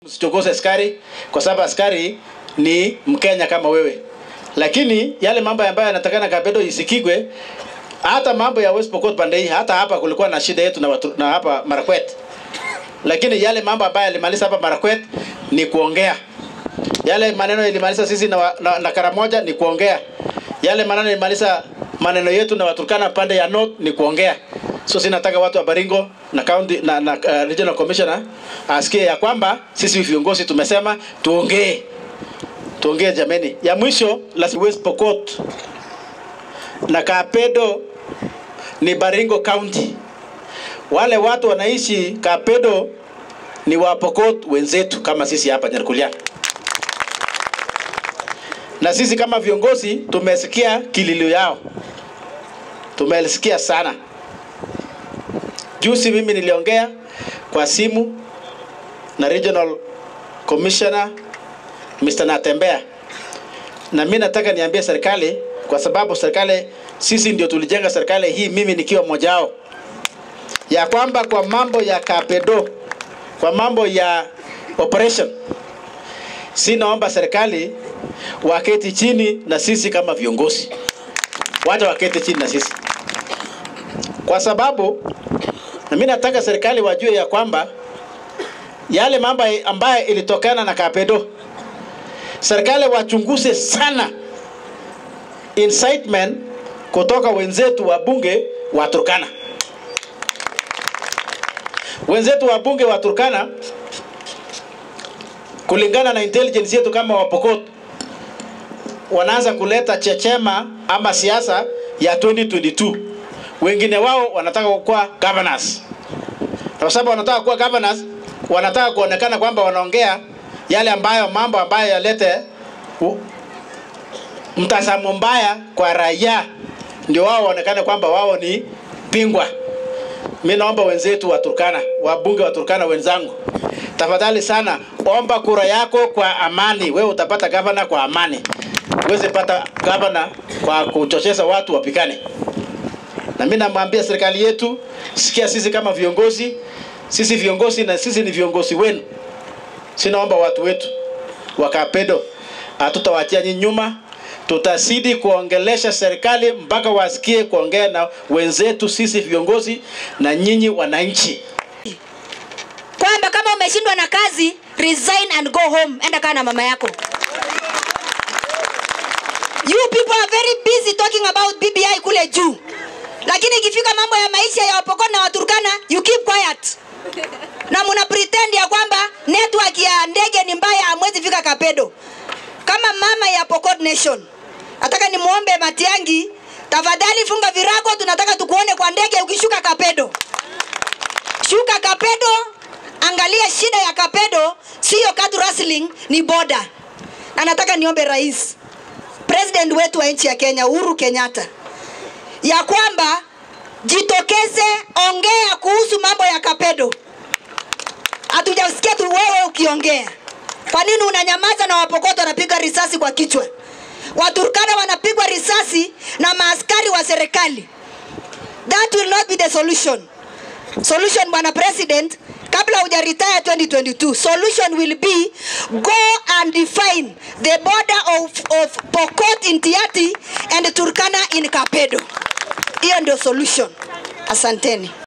Usichokoze askari kwa sababu askari ni Mkenya kama wewe, lakini yale mambo ambayo yanatakana Kapedo isikigwe, hata mambo ya West Pokot pande hii, hata hapa kulikuwa na shida yetu na, watu, na hapa Marakwet, lakini yale mambo ambayo yalimaliza hapa Marakwet ni kuongea. Yale maneno yalimaliza sisi na, wa- na, na Karamoja ni kuongea. Yale maneno yalimaliza maneno yetu na Waturkana pande ya North ni kuongea. So sinataka watu wa Baringo na county na, na uh, regional commissioner asikie ya kwamba sisi viongozi tumesema tuongee, tuongee jameni. Ya mwisho la West Pokot na Kapedo ni Baringo County. Wale watu wanaishi Kapedo ni wa Pokot wenzetu kama sisi hapa Nyarkulia, na sisi kama viongozi tumesikia kililio yao, tumesikia sana. Juzi mimi niliongea kwa simu na regional commissioner Mr. Natembea, na mimi nataka niambie serikali, kwa sababu serikali, sisi ndio tulijenga serikali hii, mimi nikiwa mmoja wao, ya kwamba kwa mambo ya Kapedo, kwa mambo ya operation, si naomba serikali waketi chini na sisi kama viongozi, wacha waketi chini na sisi, kwa sababu na mimi nataka serikali wajue ya kwamba yale mambo ambayo ilitokana na Kapedo, serikali wachunguze sana incitement kutoka wenzetu wa bunge wa Turkana. Wenzetu wa bunge wa Turkana, kulingana na intelligence yetu kama Wapokot, wanaanza kuleta chechema ama siasa ya 2022 wengine wao wanataka kuwa governors, na kwa sababu wanataka kuwa governors, wanataka kuonekana kwamba wanaongea yale ambayo mambo ambayo yalete u- mtazamo mbaya kwa raia, ndio wao waonekane kwamba wao ni bingwa. Mi naomba wenzetu wa Turkana, wabunge wa Turkana wenzangu, tafadhali sana, omba kura yako kwa amani. Wewe utapata gavana kwa amani, uweze pata gavana kwa kuchocheza watu wapikane na mimi namwambia serikali yetu, sikia, sisi kama viongozi, sisi viongozi na sisi ni viongozi wenu. Sinaomba watu wetu wa Kapedo, hatutawaachia nyinyi nyuma, tutazidi kuongelesha serikali mpaka wasikie kuongea na wenzetu sisi viongozi na nyinyi wananchi. kwamba kama umeshindwa na kazi resign and go home, enda kaa na mama yako. You people are very busy talking about BBI kule juu, lakini ikifika mambo ya maisha ya Wapokot na Waturkana you keep quiet na muna pretend ya kwamba network ya ndege ni mbaya, hamwezi fika Kapedo. Kama mama ya Pokot Nation, nataka nimuombe Matiangi, tafadhali funga virago, tunataka tukuone kwa ndege ukishuka Kapedo. Shuka Kapedo, angalia shida ya Kapedo, sio katu wrestling, ni boda. Na nataka niombe rais, president wetu wa nchi ya Kenya Uhuru Kenyatta, ya kwamba jitokeze, ongea kuhusu mambo ya Kapedo. Hatujasikia tu wewe ukiongea. Kwa nini unanyamaza na Wapokoto wanapiga risasi kwa kichwa? Waturkana wanapigwa risasi na maaskari wa serikali. That will not be the solution. Solution bwana president, kabla huja retire 2022, solution will be go and define the border of, of Pokot in Tiati and Turkana in Kapedo. Hiyo ndio solution. Asanteni.